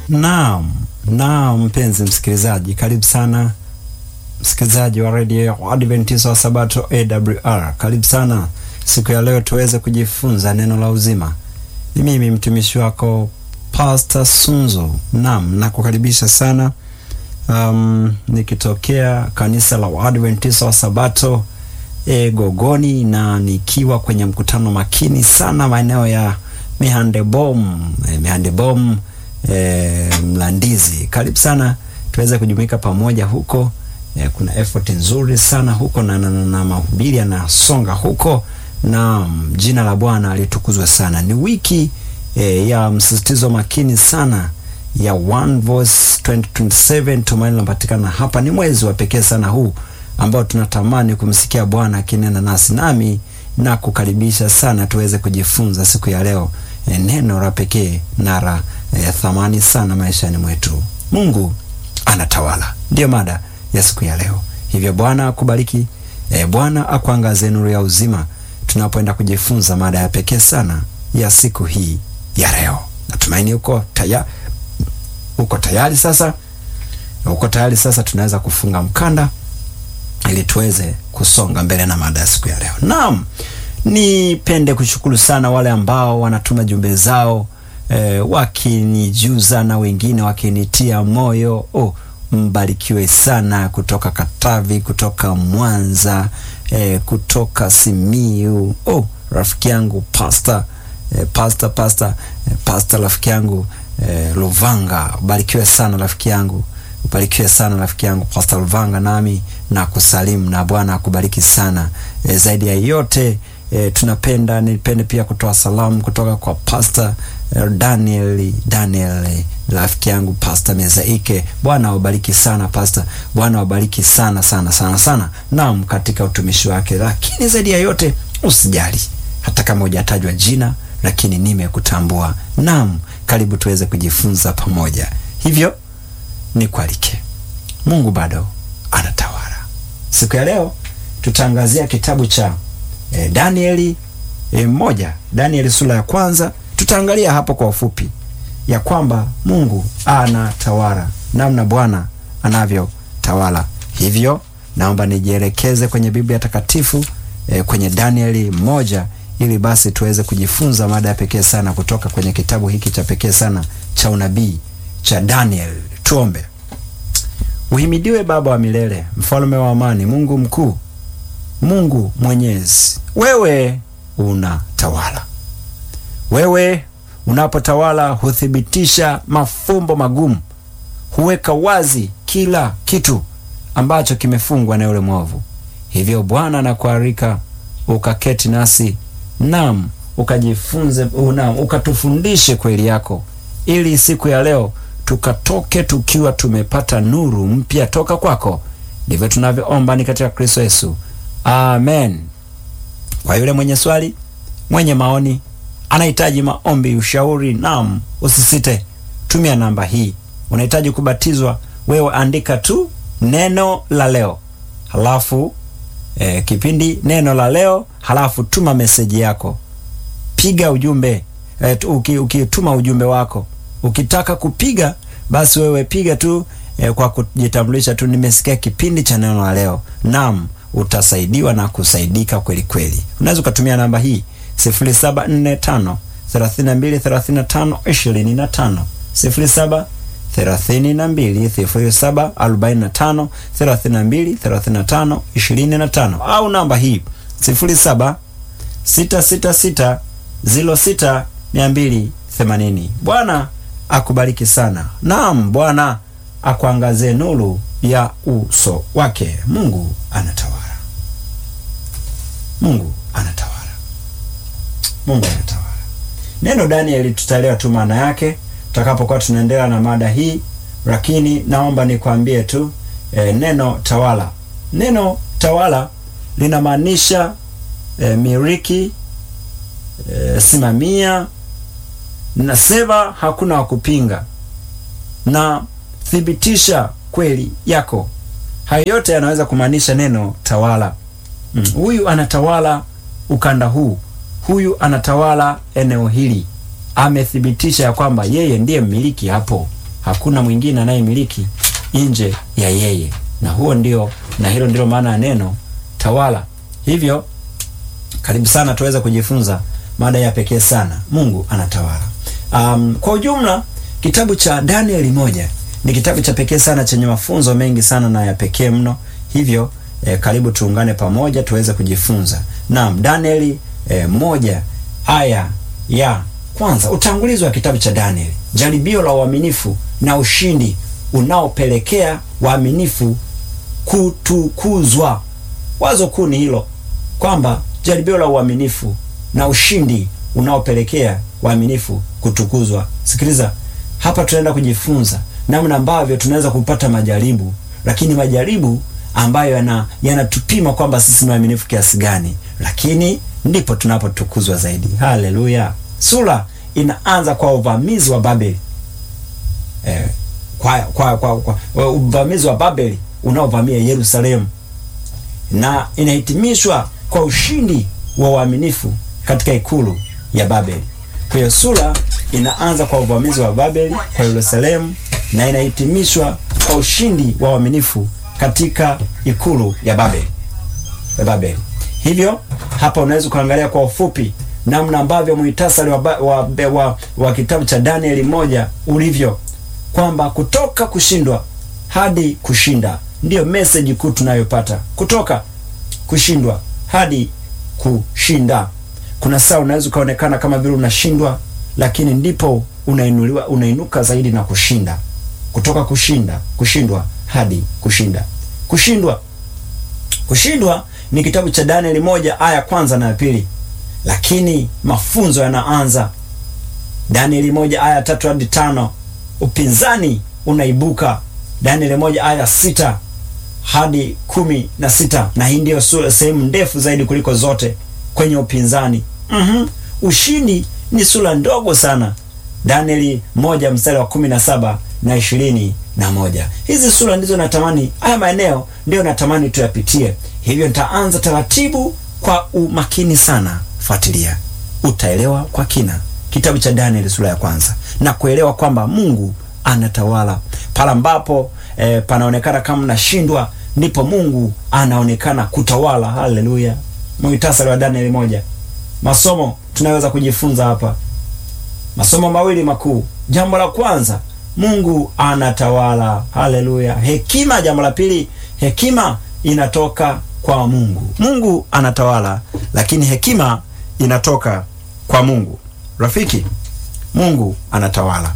Naam, naam mpenzi msikilizaji, karibu sana msikilizaji wa redio ya Adventista wa Sabato AWR. Karibu sana siku ya leo tuweze kujifunza neno la uzima. Ni mimi mtumishi wako Pastor Sunzo. Naam, nakukaribisha sana um, nikitokea kanisa la Adventista wa Sabato e, Gogoni na nikiwa kwenye mkutano makini sana maeneo ya Mihandebom e, Mihandebom e, Mlandizi. Karibu sana tuweze kujumuika pamoja huko. E, kuna effort nzuri sana huko na, na, na, na mahubiri yanasonga huko na jina la Bwana litukuzwe sana. Ni wiki e, ya msisitizo makini sana ya One Voice 2027 tumaini linapatikana hapa. Ni mwezi wa pekee sana huu ambao tunatamani kumsikia Bwana akinena nasi, nami na kukaribisha sana tuweze kujifunza siku ya leo e, neno la pekee na la e, thamani sana maishani mwetu. Mungu anatawala, ndiyo mada ya siku ya leo. Hivyo Bwana akubariki, e, Bwana akuangazie nuru ya uzima tunapoenda kujifunza mada ya pekee sana ya siku hii ya leo. Natumaini uko tayari, uko tayari sasa, uko tayari sasa. Tunaweza kufunga mkanda ili tuweze kusonga mbele na mada ya siku ya leo. Naam, nipende kushukuru sana wale ambao wanatuma jumbe zao e, wakinijuza na wengine wakinitia moyo oh, mbarikiwe sana kutoka Katavi, kutoka Mwanza, eh, kutoka Simiu. Oh, rafiki yangu pasta eh, pasta pasta eh, pasta rafiki yangu eh, Luvanga, barikiwe sana rafiki yangu, ubarikiwe sana rafiki yangu pasta Luvanga, nami na kusalimu na Bwana akubariki sana eh, zaidi ya yote eh, tunapenda nipende pia kutoa salamu kutoka kwa pasta eh, Daniel Daniel rafiki yangu Pastor Mezaike. Bwana awabariki sana Pastor, Bwana awabariki sana sana sana sana, naam, katika utumishi wake. Lakini zaidi ya yote usijali, hata kama hujatajwa jina, lakini nimekutambua. Naam, karibu tuweze kujifunza pamoja. Hivyo nikualike, Mungu bado anatawala. Siku ya leo tutaangazia kitabu cha eh, Danieli eh, moja, Danieli sura ya kwanza. Tutaangalia hapo kwa ufupi ya kwamba Mungu anatawala, namna Bwana anavyotawala. Hivyo naomba nijielekeze kwenye Biblia takatifu e, kwenye Danieli moja, ili basi tuweze kujifunza mada ya pekee sana kutoka kwenye kitabu hiki cha pekee sana cha unabii cha Daniel. Tuombe. Uhimidiwe Baba wa milele, mfalme wa amani, Mungu mkuu, Mungu mwenyezi, wewe unatawala, wewe unapotawala huthibitisha mafumbo magumu, huweka wazi kila kitu ambacho kimefungwa na yule mwovu. Hivyo Bwana nakualika ukaketi nasi, nam ukajifunze, nam ukatufundishe kweli yako, ili siku ya leo tukatoke tukiwa tumepata nuru mpya toka kwako. Ndivyo tunavyoomba ni katika Kristo Yesu, amen. Kwa yule mwenye swali, mwenye maoni anahitaji maombi, ushauri, naam, usisite, tumia namba hii. Unahitaji kubatizwa, wewe andika tu neno la leo, halafu eh, kipindi neno la leo, halafu tuma meseji yako, piga ujumbe eh, ukituma ujumbe wako. Ukitaka kupiga basi wewe piga tu eh, kwa kujitambulisha tu, nimesikia kipindi cha neno la leo. Naam, utasaidiwa na kusaidika kweli kweli. Unaweza ukatumia namba hii 0745 32 35 25 07 32 07 45 32 35 25 au namba hii 07 666 06 280. Bwana akubariki sana. Naam, Bwana akuangazie nuru ya uso wake. Mungu anatawala. Mungu anatawala. Mungu anatawala. Neno Danieli tutaelewa tu maana yake tutakapokuwa tunaendelea na mada hii, lakini naomba nikwambie tu e, neno tawala, neno tawala linamaanisha e, miliki, e, simamia, nasema hakuna wa kupinga na thibitisha kweli yako. Hayo yote yanaweza kumaanisha neno tawala. Mm, huyu anatawala ukanda huu huyu anatawala eneo hili, amethibitisha ya kwamba yeye ndiye mmiliki hapo. hakuna mwingine anayemiliki nje ya yeye, na huo ndio na hilo ndilo maana ya neno tawala. Hivyo karibu sana tuweze kujifunza mada ya pekee sana, Mungu anatawala. Um, kwa ujumla kitabu cha Danieli moja ni kitabu cha pekee sana chenye mafunzo mengi sana na ya pekee mno. Hivyo eh, karibu tuungane pamoja tuweze kujifunza. Naam, Danieli eh, moja aya ya kwanza, utangulizi wa kitabu cha Danieli, jaribio la uaminifu na ushindi unaopelekea waaminifu kutukuzwa. Wazo kuu ni hilo kwamba jaribio la uaminifu na ushindi unaopelekea waaminifu kutukuzwa. Sikiliza hapa, tunaenda kujifunza namna ambavyo tunaweza kupata majaribu, lakini majaribu ambayo yana yanatupima kwamba sisi ni waaminifu kiasi gani, lakini ndipo tunapotukuzwa zaidi. Haleluya! Sura inaanza kwa uvamizi wa Babeli eh, kwa, kwa, kwa, kwa uvamizi wa Babeli unaovamia Yerusalemu na inahitimishwa kwa ushindi wa uaminifu katika ikulu ya Babeli. Kwa hiyo sura inaanza kwa uvamizi wa Babeli kwa Yerusalemu na inahitimishwa kwa ushindi wa uaminifu katika ikulu ya Babeli ya Babeli. Hivyo hapa unaweza kuangalia kwa ufupi namna ambavyo muhtasari wa, wa, wa, wa kitabu cha Danieli moja ulivyo kwamba kutoka kushindwa hadi kushinda ndiyo message kuu tunayopata. Kutoka kushindwa hadi kushinda. Kuna saa unaweza ukaonekana kama vile unashindwa, lakini ndipo unainuliwa, unainuka zaidi na kushinda. Kutoka kushinda, kushindwa hadi kushinda. Kushindwa, kushindwa ni kitabu cha Danieli moja aya kwanza na ya pili, lakini mafunzo yanaanza Danieli moja aya tatu hadi tano. Upinzani unaibuka Danieli moja aya sita hadi kumi na sita na hii ndiyo sehemu ndefu zaidi kuliko zote kwenye upinzani. mm -hmm. Ushindi ni sura ndogo sana, Danieli moja mstari wa kumi na saba na ishirini na moja. Hizi sura ndizo natamani, haya maeneo ndiyo natamani tuyapitie. Hivyo nitaanza taratibu kwa umakini sana. Fuatilia, utaelewa kwa kina kitabu cha Danieli sura ya kwanza na kuelewa kwamba Mungu anatawala pale ambapo e, panaonekana kama nashindwa, ndipo Mungu anaonekana kutawala. Haleluya! Muhtasari wa Danieli moja. Masomo tunaweza kujifunza hapa, masomo mawili makuu. Jambo la kwanza, Mungu anatawala. Haleluya! Hekima, jambo la pili, hekima inatoka kwa Mungu. Mungu anatawala, lakini hekima inatoka kwa Mungu. Rafiki, Mungu anatawala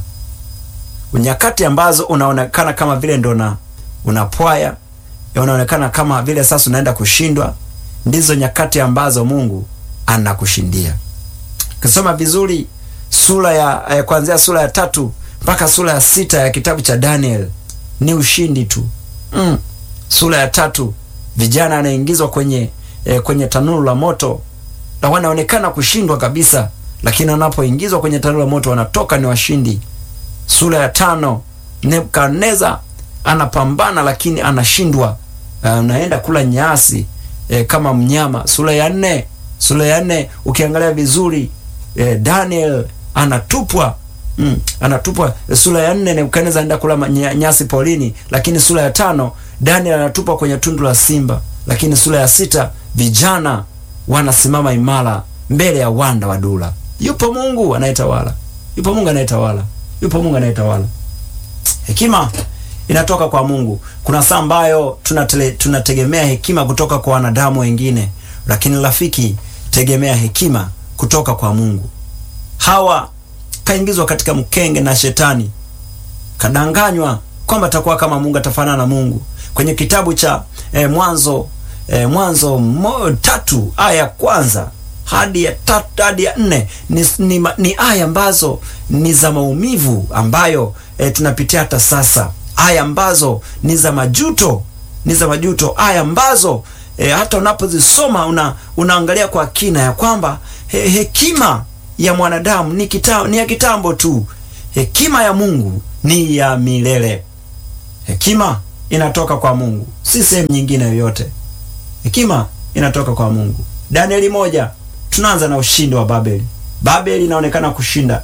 nyakati ambazo unaonekana kama vile ndo na unapwaya, unaonekana kama vile sasa unaenda kushindwa, ndizo nyakati ambazo Mungu anakushindia. Ukisoma vizuri sura ya eh, kuanzia sura ya tatu mpaka sura ya sita ya kitabu cha Daniel ni ushindi tu. Mm. Sura ya tatu vijana anaingizwa kwenye eh, kwenye tanuru la moto na wanaonekana kushindwa kabisa, lakini wanapoingizwa kwenye tanuru la moto wanatoka ni washindi. Sura ya tano Nebukadneza anapambana lakini anashindwa, anaenda uh, kula nyasi eh, kama mnyama. Sura ya nne sura ya nne ukiangalia vizuri eh, Daniel anatupwa mm, anatupwa. Sura ya nne Nebukadneza anaenda kula nyasi polini, lakini sura ya tano Daniel anatupwa kwenye tundu la simba, lakini sura ya sita vijana wanasimama imara mbele ya wanda wa dura. Yupo Mungu anayetawala, yupo Mungu anayetawala yupo Mungu anayetawala. Hekima inatoka kwa Mungu. Kuna saa ambayo tunatele, tunategemea hekima kutoka kwa wanadamu wengine, lakini rafiki, tegemea hekima kutoka kwa Mungu. Hawa kaingizwa katika mkenge na shetani, kadanganywa kwamba atakuwa kama Mungu, atafanana na Mungu. Kwenye kitabu cha eh, Mwanzo eh, Mwanzo mo, tatu aya ya kwanza hadi ya tatu hadi ya nne ni, ni, ni aya ambazo ni za maumivu ambayo e, tunapitia hata sasa, aya ambazo ni za majuto, ni za majuto, aya ambazo e, hata unapozisoma una, unaangalia kwa kina ya kwamba he, hekima ya mwanadamu ni, kita, ni ya kitambo tu, hekima ya Mungu ni ya milele. Hekima inatoka kwa Mungu, si sehemu nyingine yoyote. Hekima inatoka kwa Mungu. Danieli moja tunaanza na ushindi wa Babeli. Babeli inaonekana kushinda.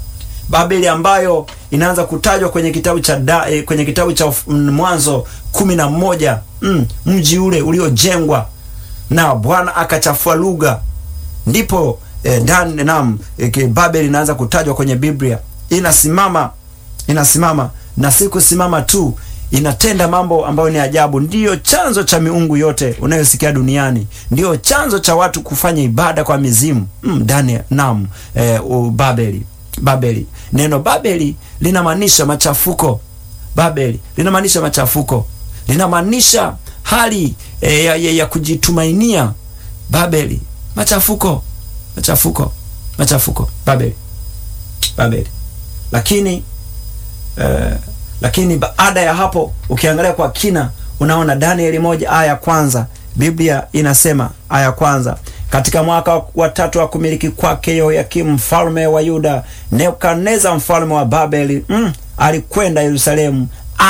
Babeli ambayo inaanza kutajwa kwenye kitabu cha da, eh, kwenye kitabu cha Mwanzo kumi na moja mm, mji ule uliojengwa na Bwana akachafua lugha, ndipo eh, dan nam eh, Babeli inaanza kutajwa kwenye Biblia. Inasimama inasimama na si kusimama tu, inatenda mambo ambayo ni ajabu. Ndiyo chanzo cha miungu yote unayosikia duniani, ndiyo chanzo cha watu kufanya ibada kwa mizimu ndani mm, nam eh, Babeli Babeli. Neno Babeli linamaanisha machafuko. Babeli linamaanisha machafuko, linamaanisha hali e, ya, ya, ya kujitumainia. Babeli machafuko, machafuko, machafuko. Babeli, Babeli. Lakini e, lakini baada ya hapo ukiangalia kwa kina, unaona Danieli moja aya ya kwanza, Biblia inasema aya ya kwanza katika mwaka wa tatu wa kumiliki kwake Yehoyakimu mfalme wa Yuda, Nebukadneza mfalme wa Babeli mm, alikwenda Yerusalemu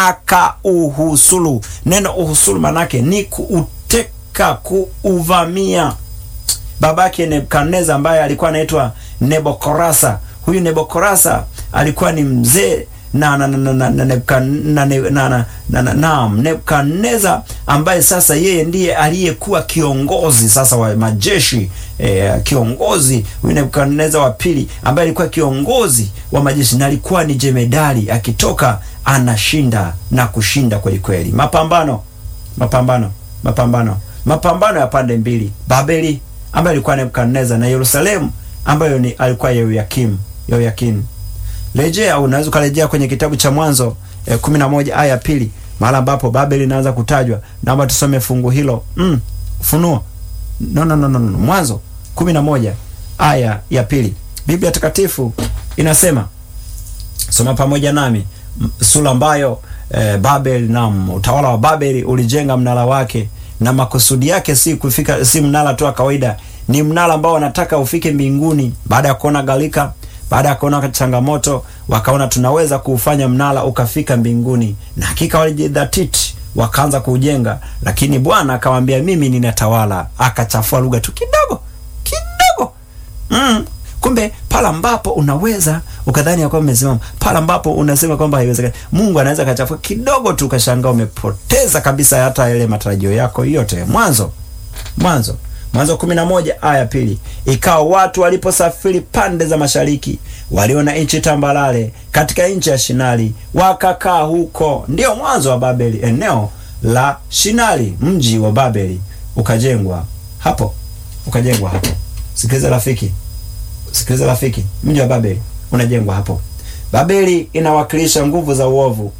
akauhusulu. Neno uhusulu manake ni kuuteka, kuuvamia. Babake Nebukadneza ambaye alikuwa anaitwa Nebokorasa. Huyu Nebokorasa alikuwa ni mzee na na na na na na na naam, Nebukadneza ambaye sasa yeye ndiye aliyekuwa kiongozi sasa wa majeshi eh, kiongozi huyu Nebukadneza wa pili ambaye alikuwa kiongozi wa majeshi na alikuwa ni jemedari, akitoka anashinda na kushinda kweli kweli. Mapambano, mapambano, mapambano, mapambano ya pande mbili, Babeli ambaye alikuwa Nebukadneza na Yerusalemu ambayo ni alikuwa Yehoyakimu, Yehoyakimu Rejea au unaweza ukarejea kwenye kitabu cha Mwanzo eh, kumi na moja aya ya pili mahali ambapo Babeli inaanza kutajwa. Naomba tusome fungu hilo mm, Ufunuo no, no, no, no, no. Mwanzo kumi na moja aya ya pili Biblia Takatifu inasema, soma pamoja nami sura ambayo eh, Babeli na utawala wa Babeli ulijenga mnara wake, na makusudi yake si kufika, si mnara tu wa kawaida, ni mnara ambao wanataka ufike mbinguni. Baada ya kuona gharika baada ya kuona changamoto wakaona tunaweza kuufanya mnara ukafika mbinguni, na hakika walijidhatiti wakaanza kuujenga, lakini Bwana akamwambia mimi ninatawala. Akachafua lugha tu kidogo kidogo. Mm. Kumbe pale ambapo unaweza ukadhani ya kwamba umesimama, pale ambapo unasema kwamba haiwezekani, Mungu anaweza akachafua kidogo tu, ukashangaa umepoteza kabisa hata yale matarajio yako yote. Mwanzo Mwanzo Mwanzo kumi na moja aya pili. Ikawa watu waliposafiri pande za mashariki, waliona nchi tambalale katika nchi ya Shinari, wakakaa huko. Ndiyo mwanzo wa Babeli, eneo la Shinari. Mji wa Babeli ukajengwa hapo, ukajengwa hapo. Sikiliza rafiki, sikiliza rafiki, mji wa Babeli unajengwa hapo. Babeli inawakilisha nguvu za uovu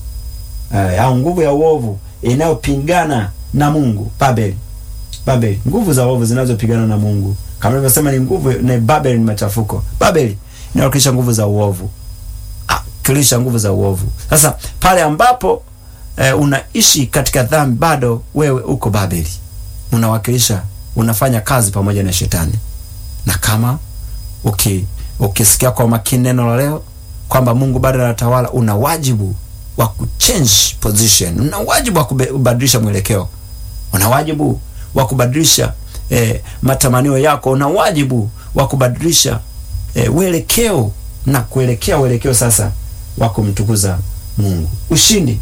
eh, au nguvu ya uovu inayopingana na Mungu. Babeli Babeli, nguvu za uovu zinazopigana na Mungu, kama nilivyosema, ni nguvu na Babeli ni machafuko. Babeli inawakilisha nguvu za uovu, akilisha nguvu za uovu. Sasa pale ambapo e, unaishi katika dhambi, bado wewe uko Babeli, unawakilisha, unafanya kazi pamoja na Shetani. Na kama uki ukisikia kwa makini neno la leo kwamba Mungu bado anatawala, una wajibu wa kuchange position, una wajibu wa kubadilisha mwelekeo, una wajibu wa kubadilisha eh, matamanio yako. Una wajibu wa kubadilisha eh, uelekeo na kuelekea uelekeo sasa wa kumtukuza Mungu. Ushindi,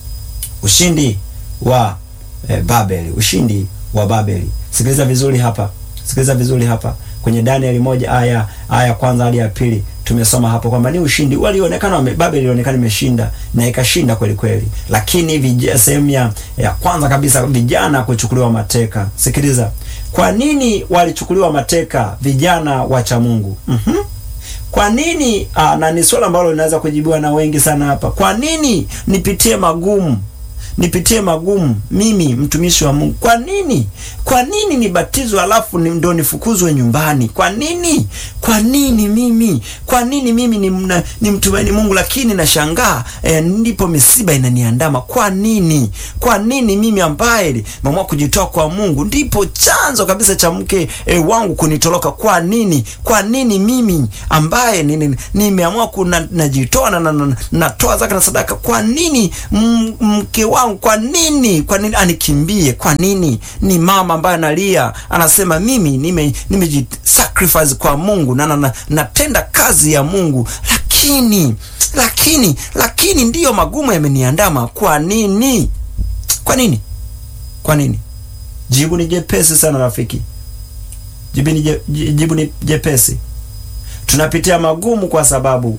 ushindi wa eh, Babeli, ushindi wa Babeli. Sikiliza vizuri hapa, sikiliza vizuri hapa kwenye Danieli moja aya aya kwanza hadi ya pili tumesoma hapo kwamba ni ushindi walionekana wame, Babeli ilionekana imeshinda na ikashinda kweli kweli, lakini sehemu ya, ya kwanza kabisa vijana kuchukuliwa mateka. Sikiliza, kwa nini walichukuliwa mateka vijana wacha Mungu? mm-hmm. Kwa nini? Aa, na ni swala ambalo linaweza kujibiwa na wengi sana hapa. Kwa nini nipitie magumu nipitie magumu mimi mtumishi wa Mungu? Kwa nini? Kwa nini nibatizwe alafu ni ndo nifukuzwe nyumbani? Kwa nini? Kwa nini mimi? Kwa nini mimi ni, mna, ni mtumaini Mungu lakini nashangaa eh, ndipo misiba inaniandama? Kwa nini? Kwa nini mimi ambaye nimeamua kujitoa kwa Mungu ndipo chanzo kabisa cha mke eh, wangu kunitoroka? Kwa nini? Kwa nini mimi ambaye nimeamua kuna najitoa na natoa na, na zaka na sadaka? Kwa nini mke wangu kwa nini kwa nini anikimbie? Kwa nini? Ni mama ambaye analia anasema, mimi nime nimejisacrifice kwa Mungu na natenda na, na kazi ya Mungu, lakini lakini lakini lakini ndiyo magumu yameniandama. Kwa nini? Kwa nini? Kwa nini? Jibu ni jepesi sana rafiki, jibu ni, je, jibu ni jepesi. Tunapitia magumu kwa sababu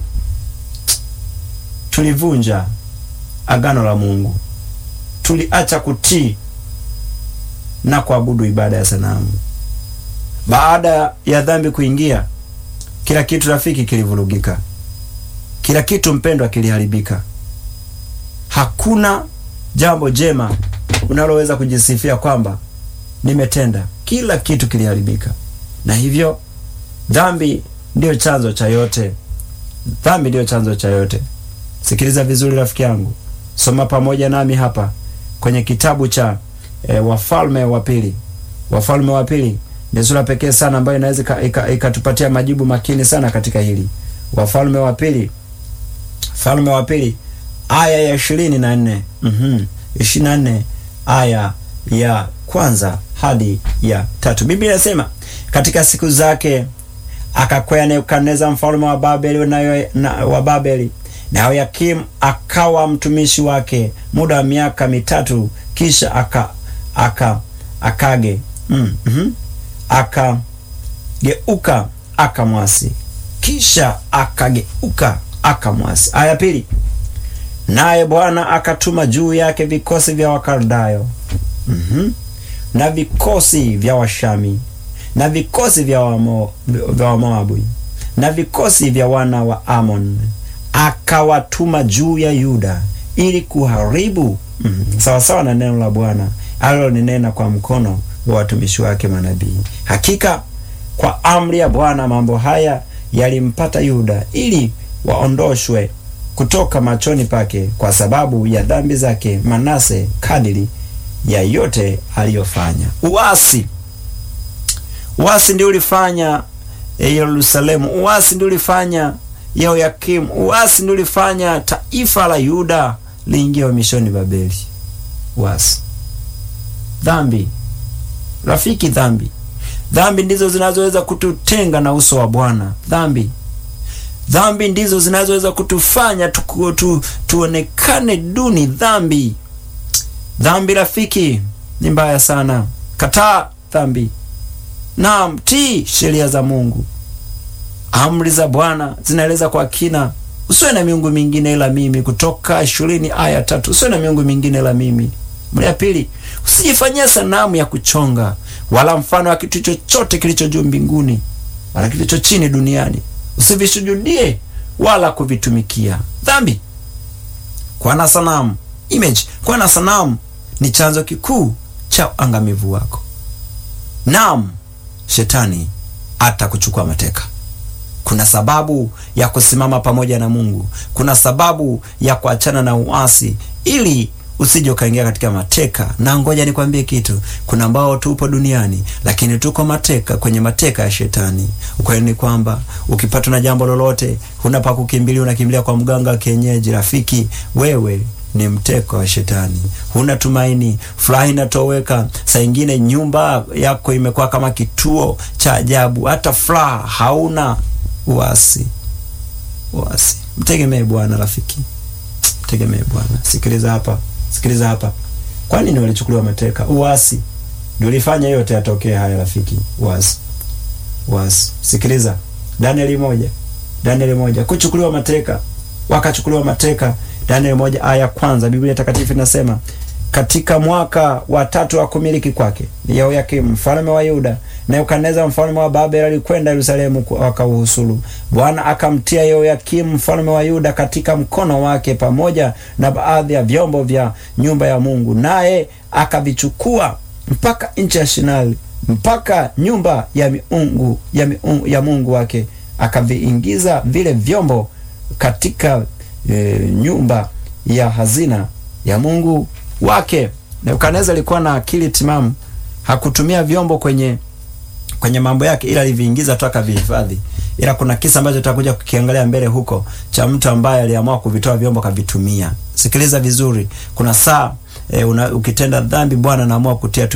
tulivunja agano la Mungu, tuliacha kutii na kuabudu ibada ya sanamu. Baada ya dhambi kuingia, kila kitu rafiki kilivurugika, kila kitu mpendwa kiliharibika. Hakuna jambo jema unaloweza kujisifia kwamba nimetenda. Kila kitu kiliharibika, na hivyo dhambi ndiyo chanzo cha yote. Dhambi ndiyo chanzo cha yote. Sikiliza vizuri rafiki yangu, soma pamoja nami hapa kwenye kitabu cha e, Wafalme wa Pili. Wafalme wa Pili ni sura pekee sana ambayo inaweza ikatupatia majibu makini sana katika hili. Wafalme wa Pili, Falme wa Pili aya ya ishirini na nne mm ishirini na nne aya ya kwanza hadi ya tatu. Biblia inasema katika siku zake akakwea Nebukadneza mfalme wa Babeli na, na, wa Babeli na Yoyakimu akawa mtumishi wake muda wa miaka mitatu, kisha aka aka akage mm, mm, akageuka akamwasi, kisha akageuka akamwasi. Aya pili, naye Bwana akatuma juu yake vikosi vya Wakaldayo mm -hmm, na vikosi vya Washami na vikosi vya Wamo, vya Wamoabu na vikosi vya wana wa Amon akawatuma juu ya Yuda ili kuharibu mm, sawasawa na neno la Bwana aliloninena kwa mkono wa watumishi wake manabii. Hakika kwa amri ya Bwana mambo haya yalimpata Yuda ili waondoshwe kutoka machoni pake kwa sababu ya dhambi zake Manase, kadiri ya yote aliyofanya. Uasi, uasi ndio ulifanya Yerusalemu, uasi ndio ulifanya Yehoyakimu, uasi ndio ulifanya taifa la Yuda liingia uhamishoni Babeli. Uasi, dhambi rafiki, dhambi, dhambi ndizo zinazoweza kututenga na uso wa Bwana. Dhambi, dhambi ndizo zinazoweza kutufanya tu, tu, tuonekane duni. Dhambi, dhambi rafiki ni mbaya sana. Kataa dhambi, naam, tii sheria za Mungu. Amri za Bwana zinaeleza kwa kina, usiwe na miungu mingine ila mimi. Kutoka ishirini aya tatu. Usiwe na miungu mingine ila mimi. Mara ya pili, usijifanyia sanamu ya kuchonga wala mfano wa kitu chochote kilicho juu mbinguni wala kilicho chini duniani, usivisujudie wala kuvitumikia. Dhambi, kuwa na sanamu image, kuwa na sanamu ni chanzo kikuu cha angamivu wako. Naam, shetani atakuchukua mateka. Kuna sababu ya kusimama pamoja na Mungu. Kuna sababu ya kuachana na uasi ili usije ukaingia katika mateka. Na ngoja nikwambie kitu, kuna ambao tupo duniani lakini tuko mateka kwenye mateka ya shetani. Ukweli ni kwamba ukipatwa na jambo lolote, huna pa kukimbilia, unakimbilia kwa mganga wa kienyeji. Rafiki, wewe ni mteko wa shetani, huna tumaini, furaha inatoweka. Saa ingine nyumba yako imekuwa kama kituo cha ajabu, hata furaha hauna. Uasi, uasi. Mtegemee Bwana rafiki, mtegemee Bwana. Sikiliza hapa, sikiliza hapa. Kwa nini walichukuliwa mateka? Uasi ndio ulifanya yote yatokee haya rafiki, uasi, uasi. Sikiliza Danieli moja, Danieli moja, kuchukuliwa mateka, wakachukuliwa mateka. Danieli moja aya kwanza, Biblia Takatifu inasema katika mwaka wa tatu wa kumiliki kwake Yehoyakimu mfalme wa Yuda, Nebukadneza mfalme wa Babeli alikwenda Yerusalemu wakauhusulu. Bwana akamtia Yehoyakimu mfalme wa Yuda katika mkono wake pamoja na baadhi ya vyombo vya nyumba ya Mungu, naye akavichukua mpaka nchi ya Shinari, mpaka nyumba ya miungu, ya, miungu, ya Mungu wake, akaviingiza vile vyombo katika e, nyumba ya hazina ya Mungu wake. Nebukadneza alikuwa na akili timamu, hakutumia vyombo kwenye kwenye mambo yake, ila aliviingiza tu akavihifadhi. Ila kuna kisa ambacho tutakuja kukiangalia mbele huko cha mtu ambaye aliamua kuvitoa vyombo akavitumia. Sikiliza vizuri, kuna saa e, una, ukitenda dhambi Bwana anaamua kutia